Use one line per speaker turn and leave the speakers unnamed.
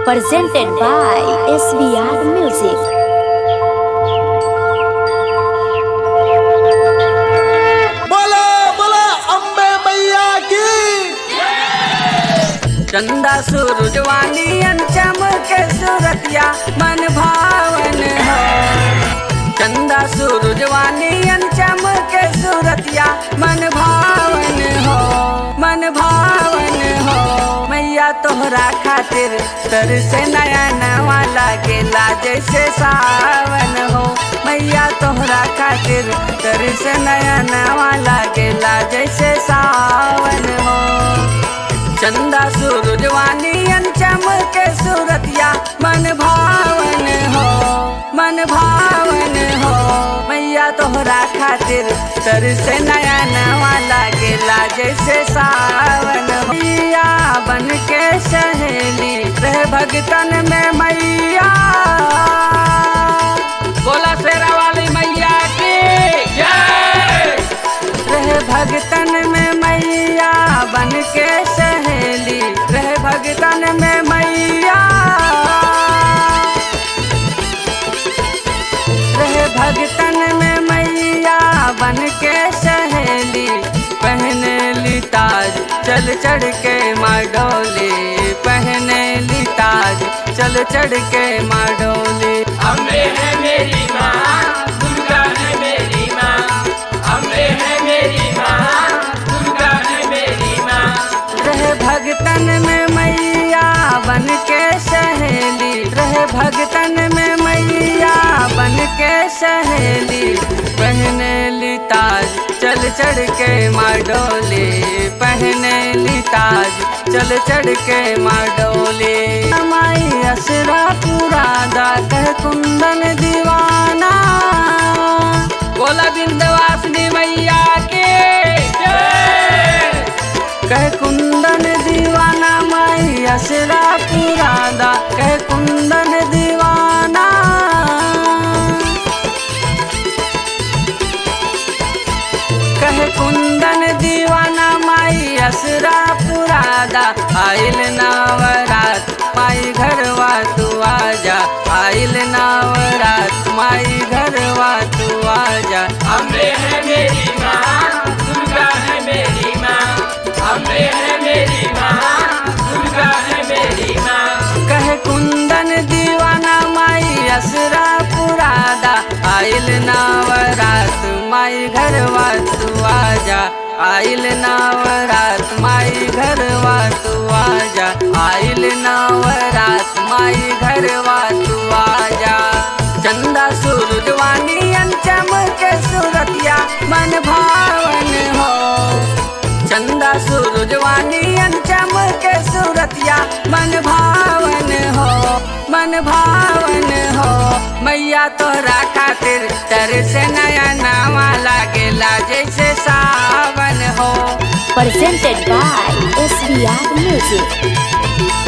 presented by SBR Music.
बोला बोला अम्बे मैया की
चंदा सूरजवानी चमके सूरतिया मन भावन हो चंदा सूरजवानी चमके सूरतिया मन भावन हो मन भावन हो मैया तोहरा खातिर तर से नया नवा लागेला जैसे सावन हो मैया तोहरा खातिर तर से नया नवा लागेला जैसे सावन हो चंदा सूरजवानी चमके सूरतिया मन भावन हो मन भावन हो मैया तोहरा खातिर तर से नया नवा लागेला जैसे सावन हो। मैया बन के सहेली रह भगतन में मैया बोला शेरा वाली मैया की जय रहे भगतन में मैया बन के सहेली रहे भगतन में मैया रहे भगतन में मैया बन के सहेली पहने ली ताज चल चढ़ के माडोली पहने ली ताज चल चढ़ के माडोली
अम्बे है मेरी माँ दुर्गा है मेरी माँ अम्बे है मेरी माँ दुर्गा है मेरी माँ
रहे भगतन में मैया बन के सहेली रहे भगतन में मैया बन के सहेली पहने ली ताज चल चढ़ के माडोली पहने ली ताज चल चढ़ के माडोली माई असरा पूरा दा कह कुंदन दीवाना बोला बिंदवासिनी मैया के जय कह कुंदन दीवाना माई असरा पुरादा कह कुंदन दीवाना कह कुंदन दीवाना माई असरा पुरादा आइल नवरात माई घरवा तू आजा आइल नवरात माई घरवा तू आजा
अम्बे है मेरी माँ दुर्गा है मेरी माँ अम्बे है मेरी माँ दुर्गा है मेरी माँ
कह कुंदन दीवाना माई असरा पुरादा आइल नवरात माई घरवा तू आजा आइल नवरात माई घरवा तू आजा आइल नवरात माई घरवा तू आजा चंदा सूरजवानी चमके सूरतिया मन भावन हो चंदा सूरजवानी चमके सूरतिया मन भावन हो मन भावन हो मैया तोहरा खातिर तर से नया नावा लागेला जैसे सावन हो
Presented by SBR Music.